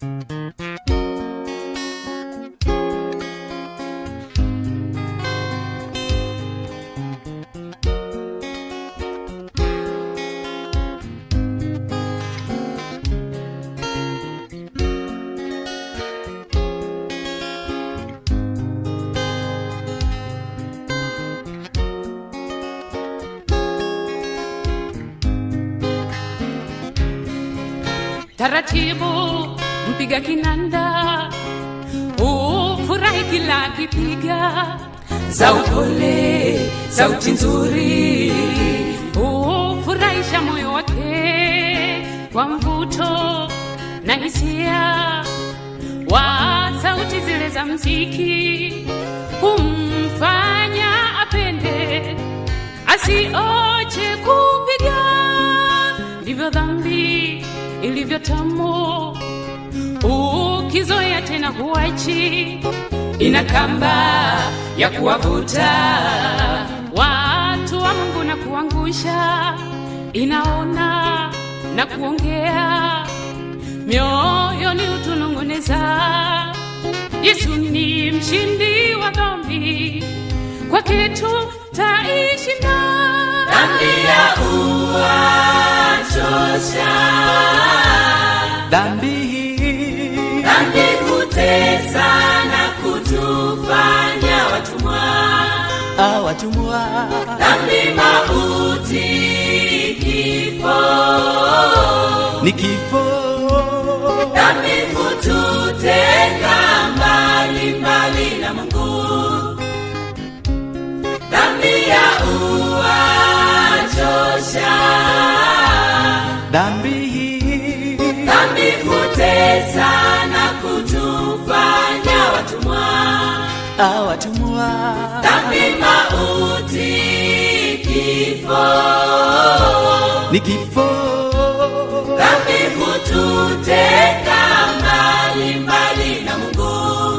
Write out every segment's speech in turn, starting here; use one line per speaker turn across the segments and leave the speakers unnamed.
taratibu, mpiga kinanda ufurahi kila akipiga za upole, sauti nzuri ufurahisha moyo wake kwa mvuto na hisia wa sauti zile za mziki humfanya apende asioche kupiga ndivyo dhambi ilivyo tamu ukizoea tena huachi ina kamba ya kuwavuta watu wa mungu na kuangusha inaona na kuongea mioyoni utunong'oneza yesu ni mshindi wa dhambi kwake tu taishi na
dhambi ya uwachosha
dhambi hii
dhambi kutesa na kutufanya watumwa
awatumwa
dhambi mauti kifo
ni kifo
dhambi kututenga mbali mbali na mungu dhambi ya uwachosha
dhambi hii
dhambi kutesa na kutufanya watumwa
awatumwa
dhambi mauti kifo
ni kifo
dhambi kututenga mbali mbali na mungu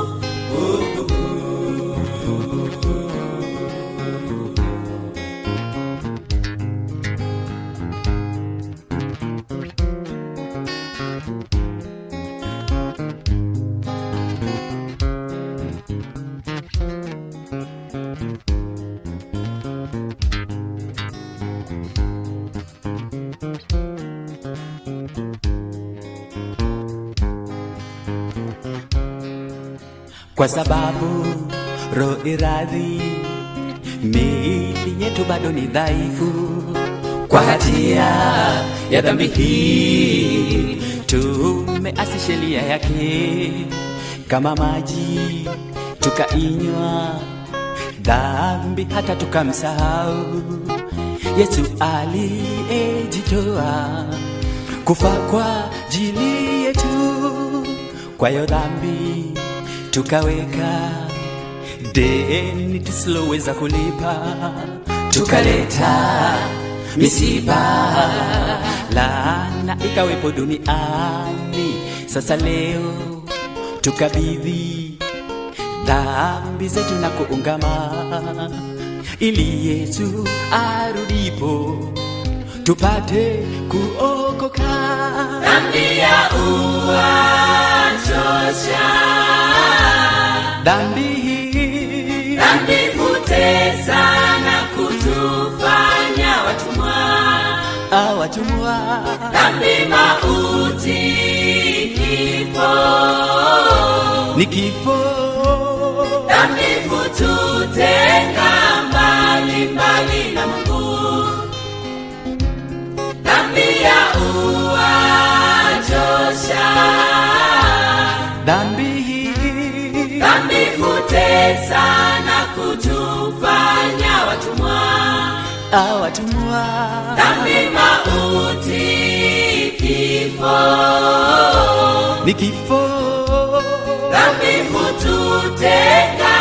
kwa sababu roho iradhi miili yetu bado ni dhaifu kwa hatia ya dhambi hii tumeasi sheria yake kama maji tukainywa dhambi hata tukamsahau yesu aliyejitoa kufa kwa jili yetu kwa hiyo dhambi tukaweka deni tusiloweza kulipa tukaleta misiba laana ikawepo duniani sasa leo tukabidhi dhambi zetu na kuungama ili yesu arudipo tupate kuokoka
dhambi ya uwachosha
dhambi hii
dhambi kutesa na kutufanya watumwa
awatumwa
dhambi mauti kifo
ni kifo
dhambi kututenga mbali mbali na mungu dhambi ya uwachosha
dhambi hii
dhambi kutesa na kutufanya watumwa
awatumwa
dhambi mauti kifo
ni kifo
dhambi kututenga